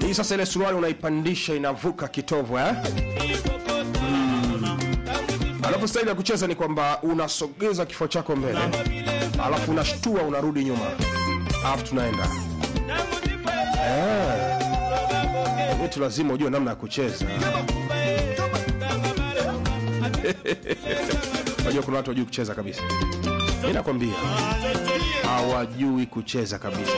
hii sasa ile suruali unaipandisha inavuka kitovu eh? alafu staili ya kucheza ni kwamba unasogeza kifua chako mbele alafu unashtua unarudi nyuma alafu tunaenda Eh. Wetu lazima ujue namna ya kucheza unajua kuna watu wajui kucheza kabisa mi nakwambia hawajui kucheza kabisa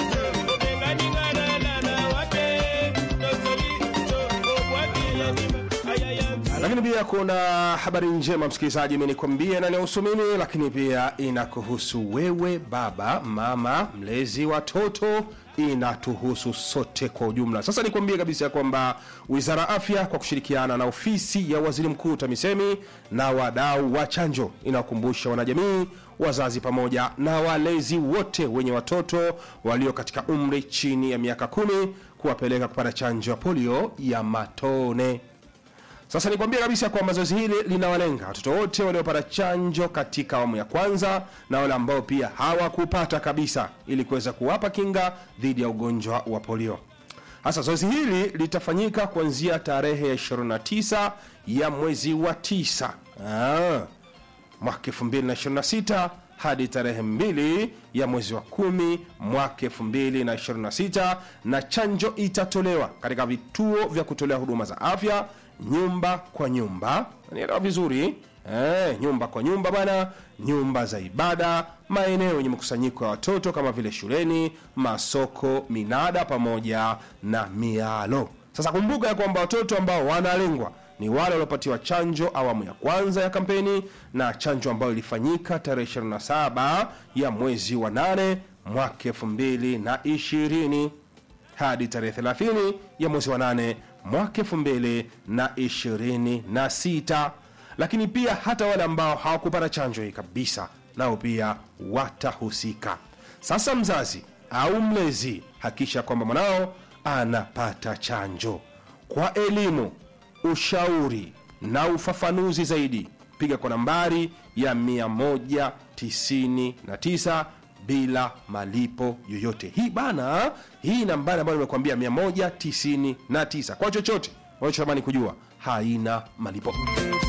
lakini pia kuna habari njema msikilizaji imenikwambia inanihusu mimi lakini pia inakuhusu wewe baba mama mlezi watoto inatuhusu sote kwa ujumla sasa nikwambie kabisa ya kwamba wizara ya afya kwa kushirikiana na ofisi ya waziri mkuu tamisemi na wadau wa chanjo inawakumbusha wanajamii wazazi pamoja na walezi wote wenye watoto walio katika umri chini ya miaka kumi kuwapeleka kupata chanjo ya polio ya matone sasa nikwambia kabisa kwamba zoezi hili linawalenga watoto wote waliopata chanjo katika awamu ya kwanza na wale ambao pia hawakupata kabisa ili kuweza kuwapa kinga dhidi ya ugonjwa wa polio sasa zoezi hili litafanyika kuanzia tarehe ya 29 ya mwezi wa 9 ah, mwaka 2026 hadi tarehe 2 ya mwezi wa 10 mwaka 2026 na chanjo itatolewa katika vituo vya kutolea huduma za afya nyumba kwa nyumba nielewa vizuri eh, nyumba kwa nyumba bana nyumba za ibada maeneo yenye mkusanyiko ya watoto kama vile shuleni masoko minada pamoja na mialo sasa kumbuka ya kwamba watoto ambao wanalengwa ni wale waliopatiwa chanjo awamu ya kwanza ya kampeni na chanjo ambayo ilifanyika tarehe 27 ya mwezi wa 8 mwaka 2020 hadi tarehe 30 ya mwezi wa 8 mwaka 2026 lakini pia hata wale ambao hawakupata chanjo hii kabisa nao pia watahusika sasa mzazi au mlezi hakisha kwamba mwanao anapata chanjo kwa elimu ushauri na ufafanuzi zaidi piga kwa nambari ya 199 bila malipo yoyote hii bana hii nambari ambayo nimekuambia 199 kwa chochote unachotamani kujua haina malipo